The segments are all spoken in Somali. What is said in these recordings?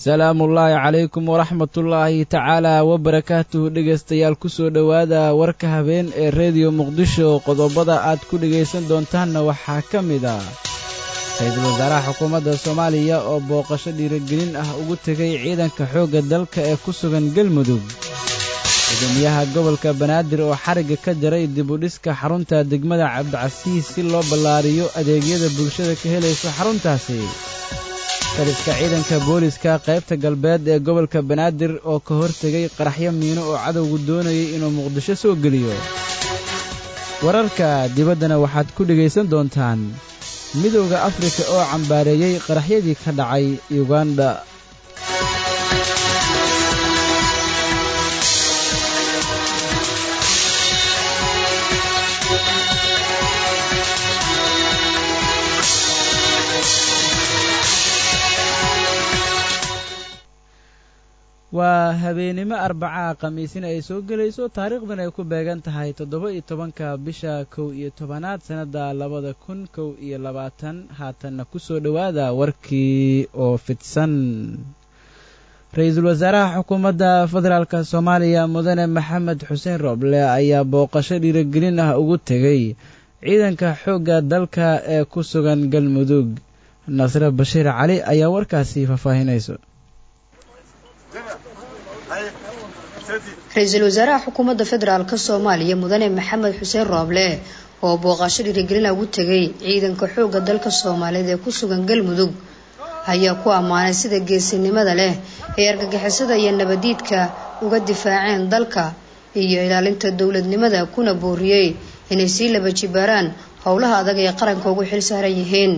salaamullaahi calaykum waraxmatullaahi tacaalaa wabarakaatuhu dhegaystayaal ku soo dhowaada warka habeen ee rediyo muqdisho qodobada aad ku dhegaysan doontaanna waxaa ka mid ah ra-iisul wasaaraha xukuumadda soomaaliya oo booqasho dhiirigelin ah ugu tegay ciidanka xoogga dalka ee ku sugan galmudug gudoomiyaha gobolka banaadir oo xarigga ka jaray dibudhiska xarunta degmada cabdicasiis si loo ballaariyo adeegyada bulshada ka helayso xaruntaasi taliska ciidanka booliska qaybta galbeed ee gobolka banaadir oo ka hortegay qaraxyo miino oo cadowgu doonayay inuu muqdisho soo geliyo wararka dibaddana waxaad ku dhegaysan doontaan midowda afrika oo cambaareeyey qaraxyadii ka dhacay yuganda waa habeenimo arbacaha khamiisina ay soo gelayso taariikhdan ay ku beegan tahay toddoba iyo tobanka bisha kow iyo tobanaad sannadda labada kun kow iyo labaatan haatanna ku soo dhowaada warkii oo fidsan ra-iisul wasaaraha xukuumadda federaalk soomaaliya mudane maxamed xuseen rooble ayaa booqasho dhiirigelin ah ugu tegey ciidanka xoogga dalka ee ku sugan galmudug nasre bashiir cali ayaa warkaasi faahfaahinayso ra-iisul wasaaraha xukuumadda federaalk soomaaliya mudane maxamed xuseen rooble oo booqasho dhiirigelina ugu tegay ciidanka xoogga dalka soomaaliyeed ee ku sugan galmudug ayaa ku ammaanay sida geesinimada leh ee argagixisada iyo nabadiidka uga difaaceen dalka iyo ilaalinta dowladnimada kuna booriyey inay sii laba jibaaraan howlaha adag ee qaranka ugu xil saaran yihiin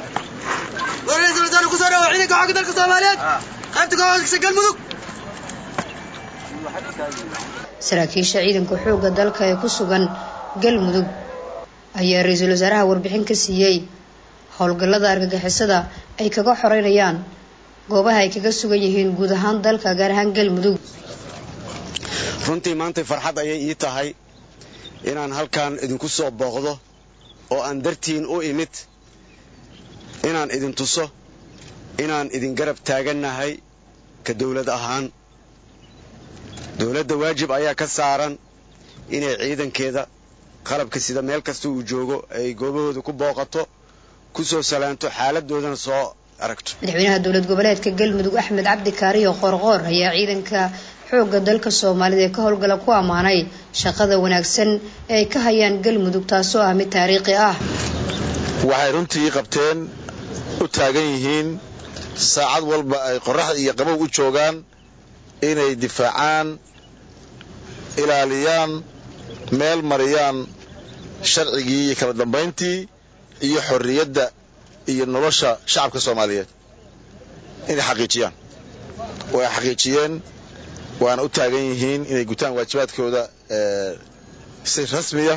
saraakiisha ciidanka xoogga dalka ee ku sugan galmudug ayaa ra-iisul wasaaraha warbixin ka siiyey howlgallada argagixisada ay kaga xoreynayaan goobaha ay kaga sugan yihiin guud ahaan dalka gaar ahaan galmudug runtii maantay farxad ayay ii tahay inaan halkan idinku soo booqdo oo aan dartiin u imid inaan idin tuso inaan idin garab taagannahay ka dawlad ahaan dowladda waajib ayaa ka saaran inay ciidankeeda qalabka sida meel kasta uu joogo ay goobahooda ku booqato ku soo salaanto xaaladoodana soo aragto madaxweynaha dowlad goboleedka galmudug axmed cabdi kaariyo qoorqoor ayaa ciidanka xoogga dalka soomaalida ee ka howlgala ku ammaanay shaqada wanaagsan ee ay ka hayaan galmudug taasoo ah mid taariikhi ah waxay runtii qabteen u taagan yihiin saacad walba ay qorraxda iyo qabow u joogaan inay difaacaan ilaaliyaan meel mariyaan sharcigii iyo kala dambayntii iyo xorriyadda iyo nolosha shacabka soomaaliyeed inay xaqiijiyaan way xaqiijiyeen waana u taagan yihiin inay gutaan waajibaadkooda si rasmiya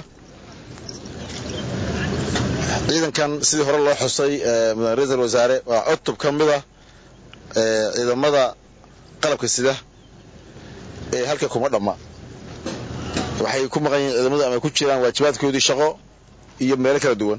ciidankan sidii hore loo xusay mudane ra-isul wasaare waa cutub ka mid ah ciidamada qalabka sida ee halka kuma dhamma waxay ku maqan yihiin ciidamadu ama ku jiraan waajibaadkoodii shaqo iyo meelo kala duwan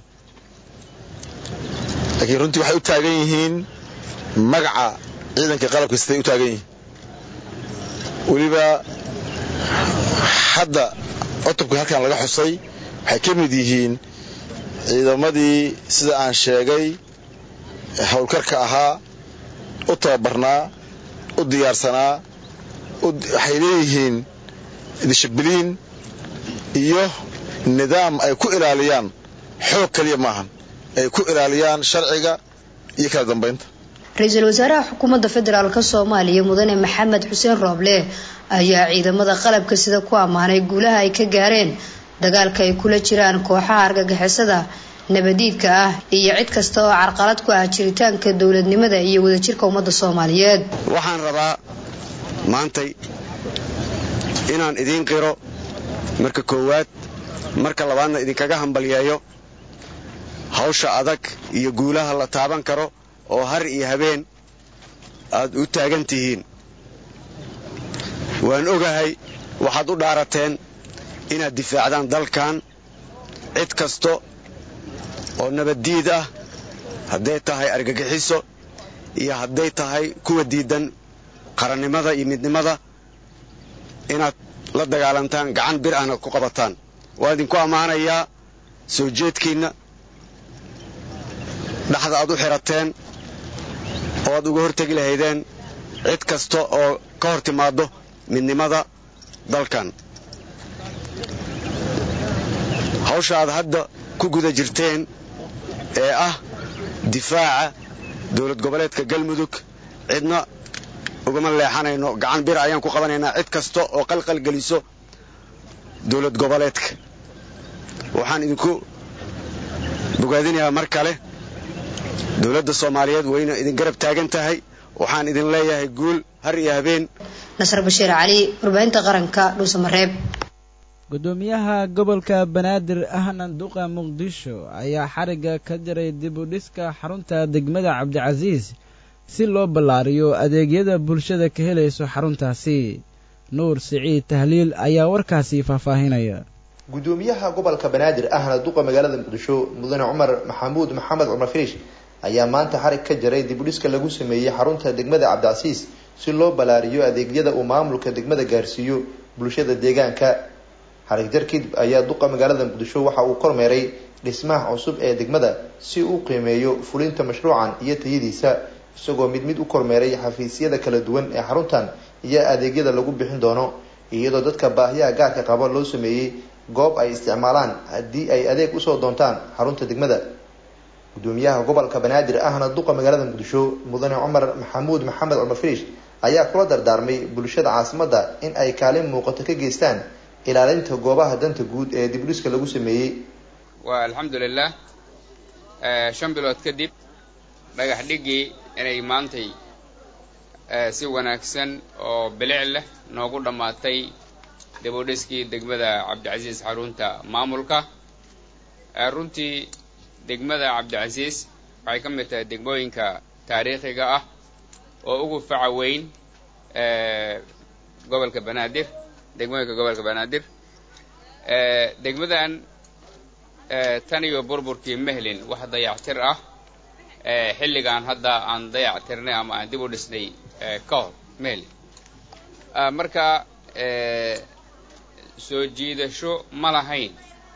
laakiin runtii waxay u taagan yihiin magaca ciidanka qalabka siday u taagan yihiin weliba hadda cutubka halkan laga xusay waxay ka mid yihiin ciidamadii sida aan sheegay howlkarka ahaa u tababarnaa u diyaarsanaa waxay leeyihiin dishibiliin iyo nidaam ay ku ilaaliyaan xoog kaliya maahan ay ku ilaaliyaan sharciga iyo kala dambaynta ra-iisul wasaaraha xukuumadda federaalk soomaaliya mudane maxamed xuseen rooble ayaa ciidamada qalabka sida ku ammaanay guulaha ay ka gaareen dagaalka ay kula jiraan kooxaha argagixisada nabadiidka ah iyo cid kasta oo carqalad ku ah jiritaanka dowladnimada iyo wadajirka ummadda soomaaliyeed waxaan rabaa maantay inaan idiin qiro marka koowaad marka labaadna idinkaga hambalyeeyo hawsha adag iyo guulaha la taaban karo oo har iyo habeen aad u taagan tihiin waan ogahay waxaad u dhaarateen inaad difaacdaan dalkan cid kasta oo nabaddiid ah hadday tahay argagixiso iyo hadday tahay kuwa diidan qarannimada iyo midnimada inaad la dagaalantaan gacan bir ahna ku qabataan waa idinku ammaanayaa soo jeedkiinna dhaxda aad u xidhateen oo aad uga hortegi lahaydeen cid kasta oo ka hor timaaddo midnimada dalkan hawsha aad hadda ku guda jirteen ee ah difaaca dowlad goboleedka galmudug cidna ugama leexanayno gacan bir ayaan ku qabanaynaa cid kasta oo qalqal geliso dowlad goboleedka waxaan idinku bogaadinayaa mar kale dowladda soomaaliyeed wayna idin garab taagan tahay waxaan idin leeyahay guul har iyo habeen nasar bashiir cali warbaahinta qaranka dhuusamareeb gudoomiyaha gobolka banaadir ahna duqa muqdisho ayaa xarigga ka jaray dib u dhiska xarunta degmada cabdicasiis si loo ballaariyo adeegyada bulshada ka helayso xaruntaasi nuur siciid tahliil ayaa warkaasi faahfaahinaya gudoomiyaha gobolka banaadir ahna duqa magaalada muqdisho mudane cumar maxamuud maxamed cumar firish ayaa maanta xarig ka jaray dib u dhiska lagu sameeyey xarunta degmada cabdicasiis si loo ballaariyo adeegyada uu maamulka degmada gaarsiiyo bulshada deegaanka xarig jar kadib ayaa duqa magaalada muqdisho waxa uu kormeeray dhismaha cusub ee degmada si uu qiimeeyo fulinta mashruucan iyo tayadiisa isagoo mid mid u kormeeray xafiisyada kala duwan ee xaruntan iyo adeegyada lagu bixin doono iyadoo dadka baahiyaha gaarka qaba loo sameeyey goob ay isticmaalaan haddii ay adeeg usoo doontaan xarunta degmada gudoomiyaha gobolka banaadir ahna duqa magaalada muqdisho mudane cumar maxamuud maxamed cumar firish ayaa kula dardaarmay bulshada caasimadda in ay kaalin muuqato ka geystaan ilaalinta goobaha danta guud ee dibdhiska lagu sameeyey waa alxamdulilah shan bilood kadib dhagax dhigii inay maantay si wanaagsan oo bilic leh noogu dhammaatay dibudhiskii degmada cabdicasiis xarunta maamulka runtii degmada cabdicasiis waxay ka mid tahay degmooyinka taariikhiga ah oo ugu faca weyn gobolka banaadir degmooyinka gobolka banaadir degmadan tan iyo burburkii mehlin wax dayactir ah xilligan hadda aan dayactirnay ama aan dib u dhisnay ka hor mehlin marka soo jiidasho ma lahayn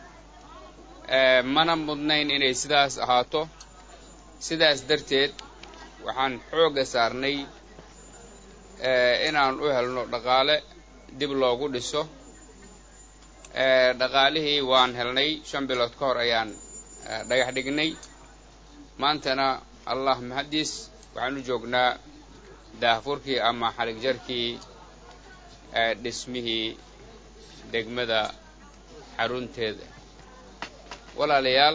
mana mudnayn inay sidaas ahaato sidaas darteed waxaan xoogga saarnay inaan u helno dhaqaale dib loogu dhiso dhaqaalihii waan helnay shan bilood ka hor ayaan dhagax dhignay maantana allah mahadiis waxaan u joognaa daahfurkii ama xalig jarkii dhismihii degmada xarunteeda walaalayaal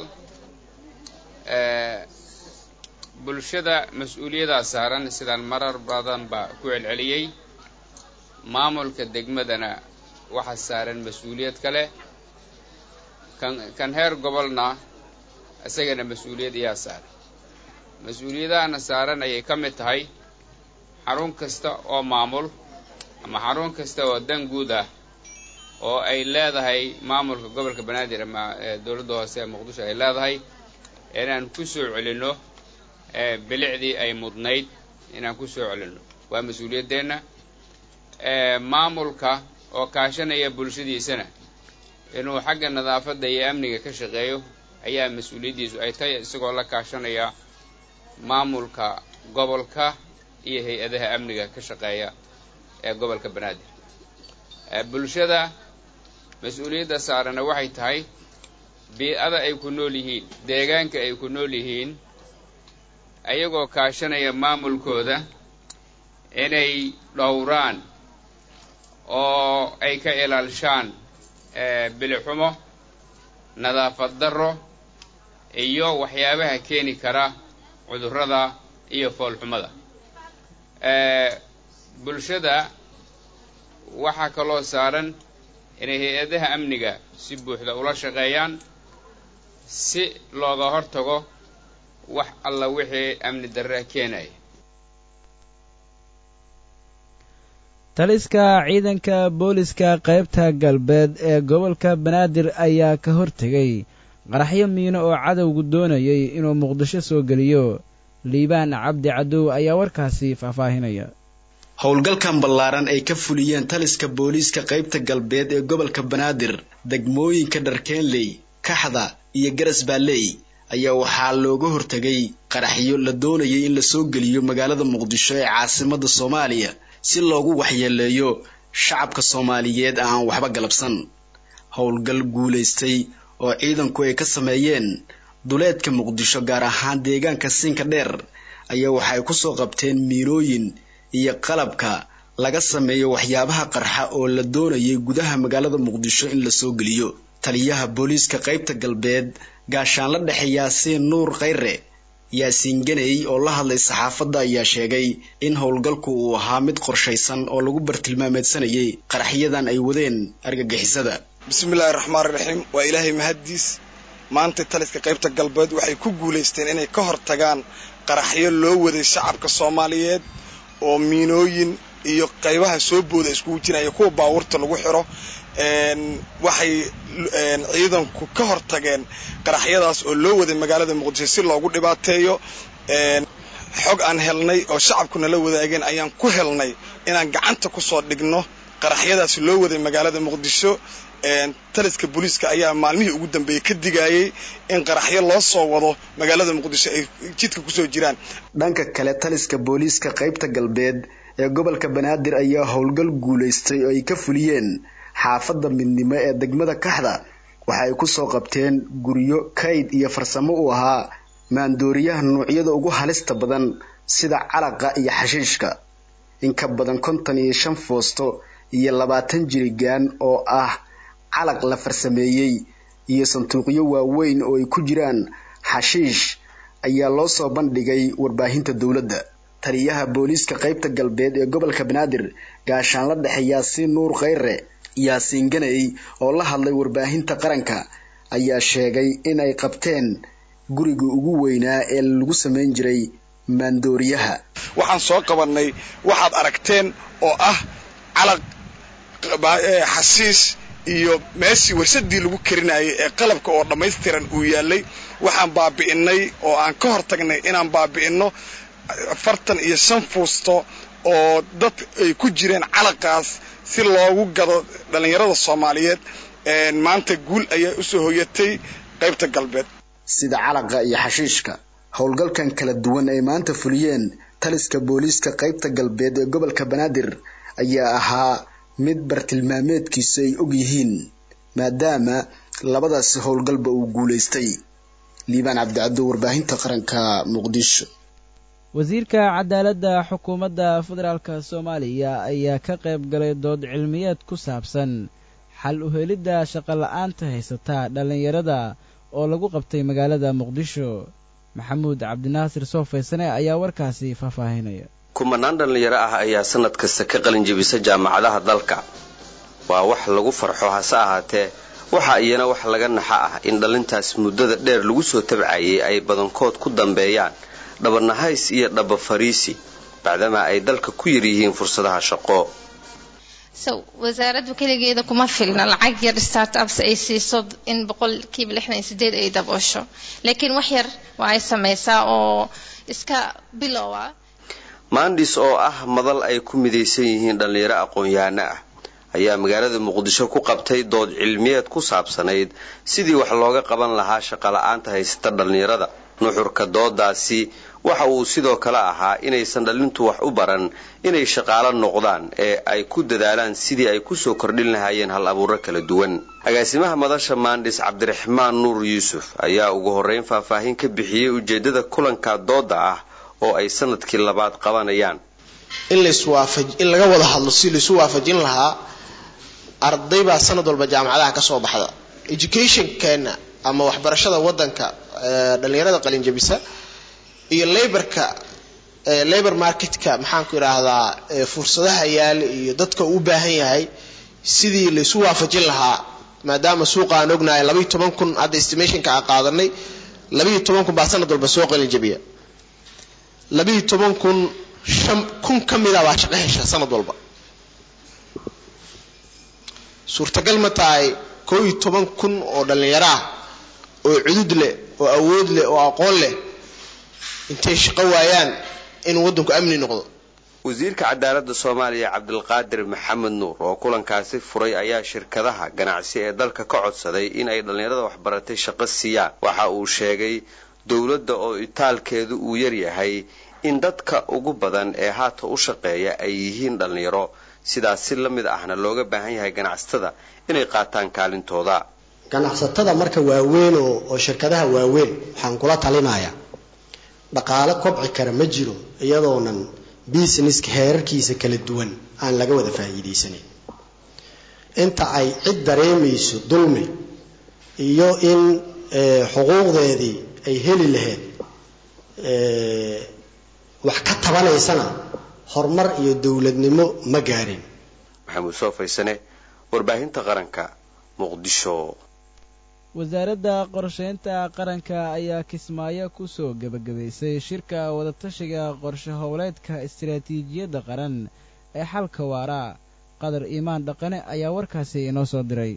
bulshada mas-uuliyaddaa saaran sidaan marar badan baa ku celceliyey maamulka degmadana waxaa saaran mas-uuliyad kale kan kan heer gobolna isagana mas-uuliyad iyaa saaran mas-uuliyadahana saaran ayay ka mid tahay xarun kasta oo maamul ama xarun kasta oo dan guud ah oo ay leedahay maamulka gobolka banaadir ama dowladda hoose ee muqdisho ay leedahay inaan ku soo celinno bilicdii ay mudnayd inaan ku soo celinno waa mas-uuliyaddeenna maamulka oo kaashanaya bulshadiisana inuu xagga nadaafadda iyo amniga ka shaqeeyo ayaa mas-uuliyaddiisu ay tahay isagoo la kaashanaya maamulka gobolka iyo hay-adaha amniga ka shaqeeya ee gobolka banaadir bulshada mas-uuliyadda saarana waxay tahay bii-ada ay ku nool yihiin deegaanka ay ku nool yihiin ayagoo kaashanaya maamulkooda inay dhowraan oo ay ka ilaalishaan bilixumo nadaafad darro iyo waxyaabaha keeni kara cudurrada iyo foolxumada bulshada waxaa kaloo saaran inay hay-adaha amniga si buuxda ula shaqeeyaan si looga hortago wax alla wixii amni darra keenaya taliska ciidanka booliska qaybta galbeed ee gobolka banaadir ayaa ka hortegay qaraxyo miino oo cadowgu doonayay inuu muqdisho soo geliyo liibaan cabdi cadow ayaa warkaasi faahfaahinaya howlgalkan ballaaran ay ka fuliyeen taliska booliiska qaybta galbeed ee gobolka banaadir degmooyinka dharkeenley kaxda iyo garas baalley ayaa waxaa looga hortegay qaraxyo la doonayay in lasoo geliyo magaalada muqdisho ee caasimada soomaaliya si loogu waxyeeleeyo shacabka soomaaliyeed aan waxba galabsan howlgal guulaystay oo ciidanku ay ka sameeyeen duleedka muqdisho gaar ahaan deegaanka siinka dheer ayaa waxay kusoo qabteen miinooyin iyo qalabka laga sameeyo waxyaabaha qarxa oo la doonayay gudaha magaalada muqdisho in lasoo geliyo taliyaha booliiska qaybta galbeed gaashaanla dhexe yaasiin nuur khayre yaasiin ganey oo la hadlay saxaafadda ayaa sheegay in howlgalku uu ahaa mid qorshaysan oo lagu bartilmaameedsanayay qaraxyadan ay wadeen argagixisada bismillaahi raxmaan raxiim waa ilaahay mahaddiis maanta taliska qaybta galbeed waxay ku guulaysteen inay ka hortagaan qaraxyo loo waday shacabka soomaaliyeed oo miinooyin iyo qaybaha soo booda iskugu jiraya kuwa baawurta lagu xiro waxay ciidanku ka hortageen qaraxyadaas oo loo waday magaalada muqdisho si loogu dhibaateeyo xog aan helnay oo shacabkuna la wadaageen ayaan ku helnay inaan gacanta kusoo dhigno qaraxyadaas loo waday magaalada muqdisho taliska booliiska ayaa maalmihii ugu dambeeyey ka digayay in qaraxyo loo soo wado magaalada muqdisho ay jidka kusoo jiraan dhanka kale taliska booliiska qaybta galbeed ee gobolka banaadir ayaa howlgal guulaystay oo ay ka fuliyeen xaafadda midnimo ee degmada kaxda waxa ay kusoo qabteen guryo kayd iyo farsamo u ahaa maandooriyaha nuucyada ugu halista badan sida calaqa iyo xashiishka in ka badan konton iyo shan foosto iyo labaatan jirigaan oo ah calaq la farsameeyey iyo sanduuqyo waaweyn oo ay ku jiraan xashiish ayaa loo soo bandhigay warbaahinta dowladda taliyaha booliiska qaybta galbeed ee gobolka banaadir gaashaanla dhexe yaasiin nuur khayre yaasiin ganey oo la hadlay warbaahinta qaranka ayaa sheegay in ay qabteen guriga ugu weynaa ee lagu samayn jiray maandooriyaha waxaan soo qabanay waxaad aragteen oo ah calaq xasiis iyo meeshii warsadii lagu karinayay ee qalabka oo dhammaystiran uu yaalay waxaan baabi'inay oo aan ka hortagnay inaan baabi'inno afartan iyo shan fuusto oo dad ay ku jireen calaqaas si loogu gado dhallinyarada soomaaliyeed maanta guul ayaa usoo hoyatay qaybta galbeed sida calaqa iyo xashiishka howlgalkan kala duwan ay maanta fuliyeen taliska booliiska qaybta galbeed ee gobolka banaadir ayaa ahaa mid bartilmaameedkiisu ay og yihiin maadaama labadaasi howlgalba uu guulaystay liibaan cabdicaddo warbaahinta qaranka muqdisho wasiirka cadaaladda xukuumadda federaalk soomaaliya ayaa ka qayb galay dood cilmiyeed ku saabsan xal u helidda shaqola'aanta haysata dhallinyarada oo lagu qabtay magaalada muqdisho maxamuud cabdinaasir soofaysane ayaa warkaasi faahfaahinaya kumanaan dhallinyaro ah ayaa sanad kasta ka qalin jebisa jaamacadaha dalka waa wax lagu farxo hase ahaatee waxa iyana wax laga naxa ah in dhallintaas muddada dheer lagu soo tabcayay ay badankood ku dambeeyaan dhabanahays iyo dhaba fariisi bacdamaa ay dalka ku yar yihiin fursadaha shaqo so wasaaraddu keligeeda kuma filna lacag yar startups ay siiso in boqolkiiba lixdan iyo sideed ay daboosho laakiin wax yar waa ay samaysaa oo iska bilowa maandhis oo ah madal ay ku midaysan yihiin dhallinyaro aqoon-yahano ah ayaa magaalada muqdisho ku qabtay dood cilmiyeed ku saabsanayd sidii wax looga qaban lahaa shaqola'aanta haysata dhallinyarada nuxurka doodaasi waxa uu sidoo kale ahaa inaysan dhalintu wax u baran inay shaqaalo noqdaan ee ay ku dadaalaan sidii ay kusoo kordhin lahaayeen hal abuuro kala duwan agaasimaha madasha maandhis cabdiraxmaan nuur yuusuf ayaa ugu horreyn faahfaahin ka bixiyey ujeedada kulanka dooda ah oo ay sanadkii labaad qabanayaan in in laga wada hadlo si laisu waafajin lahaa arday baa sanad walba jaamacadaha ka soo baxda educationkeena ama waxbarashada wadanka dhalinyarada qalinjabisa iyo laborka labor marketka maxaanku idhaahdaa fursadaha yaala iyo dadka uu baahan yahay sidii laisu waafajin lahaa maadaama suuqa aan ognahay labaiyo toban kun hadda estimationka aan qaadanay labaiyo toban kun baa sanad walba soo qalinjabiya labaiyo toban kun shan kun ka mida baa shaqo hesha sanad walba suurtagal ma tahay koo iyo toban kun oo dhallinyaro ah oo cudud leh oo awood leh oo aqoon leh intay shaqo waayaan inuu waddanku amni noqdo wasiirka cadaaladda soomaaliya cabdilqaadir maxamed nuur oo kulankaasi furay ayaa shirkadaha ganacsi ee dalka ka codsaday in ay dhallinyarada waxbaratay shaqo siiyaan waxa uu sheegay dowladda oo itaalkeedu uu yaryahay in dadka ugu badan ee haata u shaqeeya ay yihiin dhallinyaro sidaas si la mid ahna looga baahan yahay ganacsatada inay qaataan kaalintooda ganacsatada marka waaweyn oo shirkadaha waaweyn waxaan kula talinayaa dhaqaalo kobci kara ma jiro iyadoonan businesska heerarkiisa kala duwan aan laga wada faa'iidaysanin inta ay cid dareemayso dulmi iyo in xuquuqdeedii ay heli lahayd wax ka tabanaysana horumar iyo dowladnimo ma gaarin maxamuud soo faysane warbaahinta qaranka muqdisho wasaaradda qorshaynta qaranka ayaa kismaayo ku soo gebagabaysay shirka wadatashiga qorshe howleedka istaraatiijiyadda qaran ee xalka waara qadar iimaan dhaqane ayaa warkaasi inoo soo diray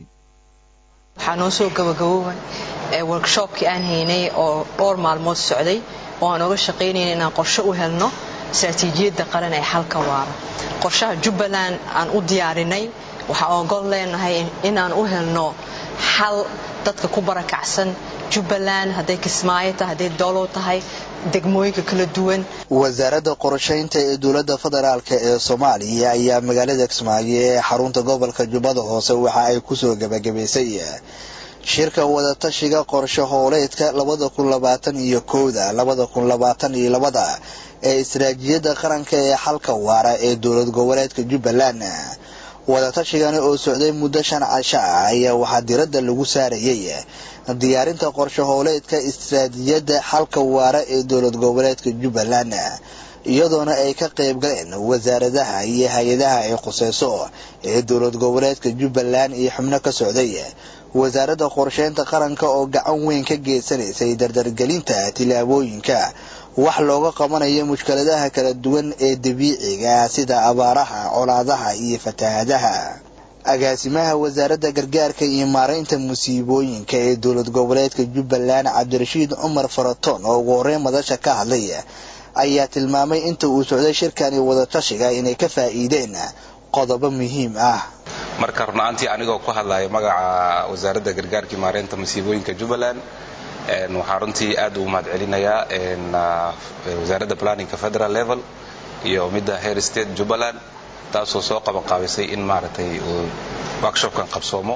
waxaa noo soo gabagabooban workshoopkii aan haynay oo dhowr maalmood socday oo aan oga shaqaynayna inaan qorshe u helno istaraatiijiyadda qaran ee xalka waara qorshaha jubbaland aan u diyaarinay waxaa ogol leenahay inaan u helno xal dadka ku barakacsan jubbaland hadday kismaayo tahay hadday doolow tahay degmooyinka kala duwan wasaaradda qorshaynta ee dowladda federaalk ee soomaaliya ayaa magaalada kismaayo ee xarunta gobolka jubbada hoose waxa ay kusoo gebagabaysay shirka wadatashiga qorshe howleedka labada kun labaatan iyo kowda labada kun labaatan iyo labada ee istaraatiijiyadda qaranka ee xalka waara ee dowlad goboleedka jubbaland wadaatashigani oo socday muddo shan casho ah ayaa waxaa diradda lagu saarayay diyaarinta qorshe howleedka istaraatiijiyadda xalka waara ee dowlad goboleedka jubbaland iyadoona ay ka qayb galeen wasaaradaha iyo hay-adaha ay khuseyso ee dowlad goboleedka jubbaland iyo xubno ka socday wasaaradda qorsheynta qaranka oo gacan weyn ka geysanaysay dardargelinta tillaabooyinka wax looga qabanayo mushkiladaha kala duwan ee dabiiciga sida abaaraha colaadaha iyo fatahaadaha agaasimaha wasaaradda gargaarka iyo maaraynta musiibooyinka ee dowlad goboleedka jubbaland cabdirashiid cumar faratoon oo ugu horreyn madasha ka hadlay ayaa tilmaamay inta uu socday shirkani wadatashiga inay ka faa'iideen qodobo muhiim ah marka runaantii anigoo ku hadlaya magaca wasaaradda gargaarka iyo maaraynta musiibooyinka jubbaland waxaa runtii aad ugu mahad celinayaa wasaaradda planninka federal level iyo midda hair state jubbaland taasoo soo qabanqaabisay in maaragtay uu workshopkan qabsoomo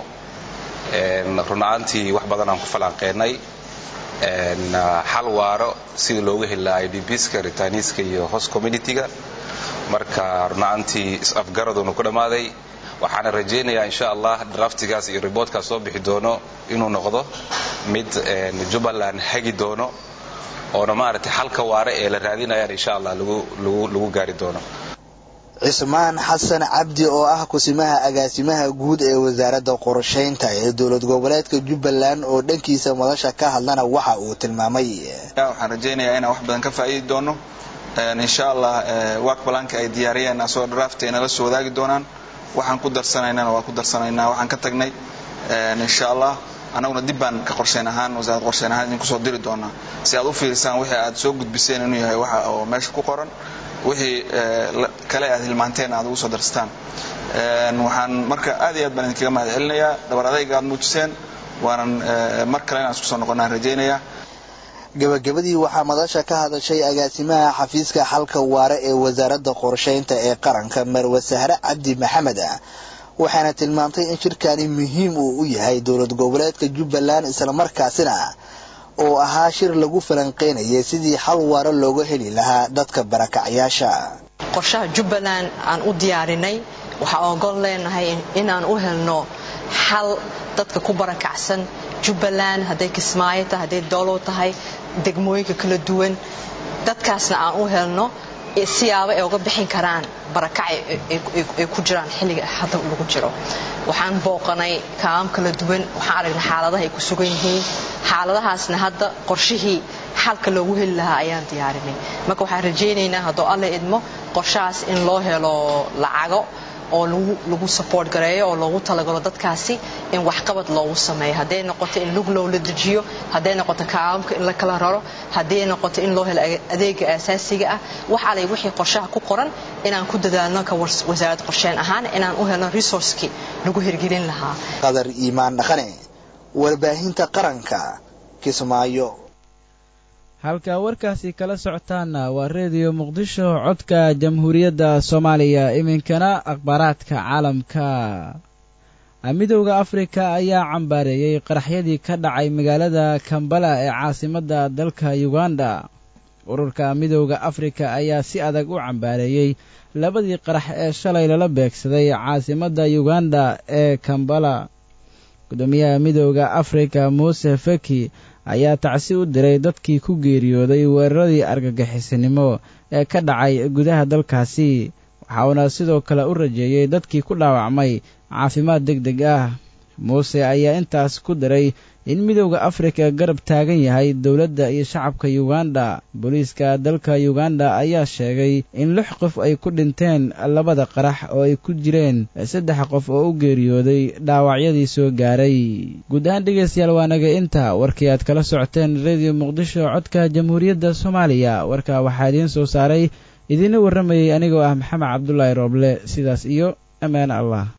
runaantii wax badan aan ku falanqeynay xal waaro sidii loogu heli lahaa idbska ritaniska iyo host communityga marka runaantii is-afgaraduna ku dhammaaday waxaana rajaynayaa insha allah draftigaas iyo reportkaas soo bixi doono inuu noqdo mid jubbaland hagi doono oona maaragtay xalka waare ee la raadinayaan insha allah lagu gaari doono cismaan xasan cabdi oo ah kusimaha agaasimaha guud ee wasaaradda qorshaynta ee dowlad goboleedka jubbaland oo dhankiisa madasha ka hadlana waxa uu tilmaamay waxaan rajaynayaa inaan wax badan ka faa'iidi doono insha allah work balanka ay diyaariyeen asoo draft ay nala soo wadaagi doonaan waxaan ku darsanaynana waa ku darsanaynaa waxaan ka tagnay insha allah annaguna dib baan ka qorshayn ahaan wasaaradda qorshayn ahaan idinku soo diri doonaa si aad u fiirisaan wixii aad soo gudbiseen inuu yahay waxa oo meesha ku qoran wixii kale aad hilmaanteen aad ugu soo darsataan waxaan marka aad iyo aad baan idinkaga mahad celinayaa dhabar adayga aad muujiseen waanan mar kale inaan isku soo noqonnaan rajaynayaa gabagabadii waxaa madasha ka hadashay agaasimaha xafiiska xalka waare ee wasaaradda qorshaynta ee qaranka marwe sahre cabdi maxamed waxaana tilmaamtay in shirkani muhiim uu u yahay dowlad goboleedka jubbaland islamarkaasina oo ahaa shir lagu falanqeynayay sidii xal waare looga heli lahaa dadka barakacyaasha qorshaha jubbaland aan u diyaarinay waxaa ogol leenahay inaan u helno xal dadka ku barakacsan jubbaland hadday kismaayo tahay hadday doolow tahay degmooyinka kala duwan dadkaasna aan u helno siyaabo ay uga bixin karaan barakac ay ku jiraan xilliga hadda lagu jiro waxaan booqanay kaam kala duwan waxaan aragnay xaaladaha ay ku sugan yihiin xaaladahaasna hadda qorshihii xalka loogu heli lahaa ayaan diyaarinay marka waxaan rajaynaynaa hadduu alle idmo qorshahaas in loo helo lacago oo lagu support gareeyo oo loogu talagalo dadkaasi in waxqabad loogu sameeyo hadday noqoto in lug loola dejiyo hadday noqoto kaamamka in la kala raro hadday noqoto in loo helo adeega aasaasiga ah wax alay wixii qorshaha ku qoran inaan ku dadaalno ka wasaarad qorsheen ahaan inaan u helno resourcekii lagu hirgelin lahaa qadar iimaan dhaqane warbaahinta qaranka kismaayo halka warkaasi kala socotaana waa reediyo muqdisho codka jamhuuriyadda soomaaliya iminkana akhbaaraadka caalamka midowda afrika ayaa cambaareeyey qaraxyadii ka dhacay magaalada kambala ee caasimadda dalka uganda ururka midowda afrika ayaa si adag u cambaareeyey labadii qarax ee shalay lala beegsaday caasimadda uganda ee kambala gudoomiyaha midowda afrika muuse feki ayaa tacsi u diray dadkii ku geeriyooday weeraradii argagixisinimo ee ka dhacay gudaha dalkaasi waxauna sidoo kale u rajeeyey dadkii ku dhaawacmay caafimaad deg deg ah muuse ayaa intaas ku diray in midowda afrika garab taagan yahay dowladda iyo shacabka uganda booliiska dalka uganda ayaa sheegay in lix qof ay ku dhinteen labada qarax oo ay ku jireen saddex qof oo u geeriyooday dhaawacyadii soo gaaray guud ahaan dhegaystayaal waa naga inta warkii aad kala socoteen rediyo muqdisho codka jamhuuriyadda soomaaliya warka waxaa idiin soo saaray idiina warramayey anigoo ah maxamed cabdulaahi rooble sidaas iyo ammaan allah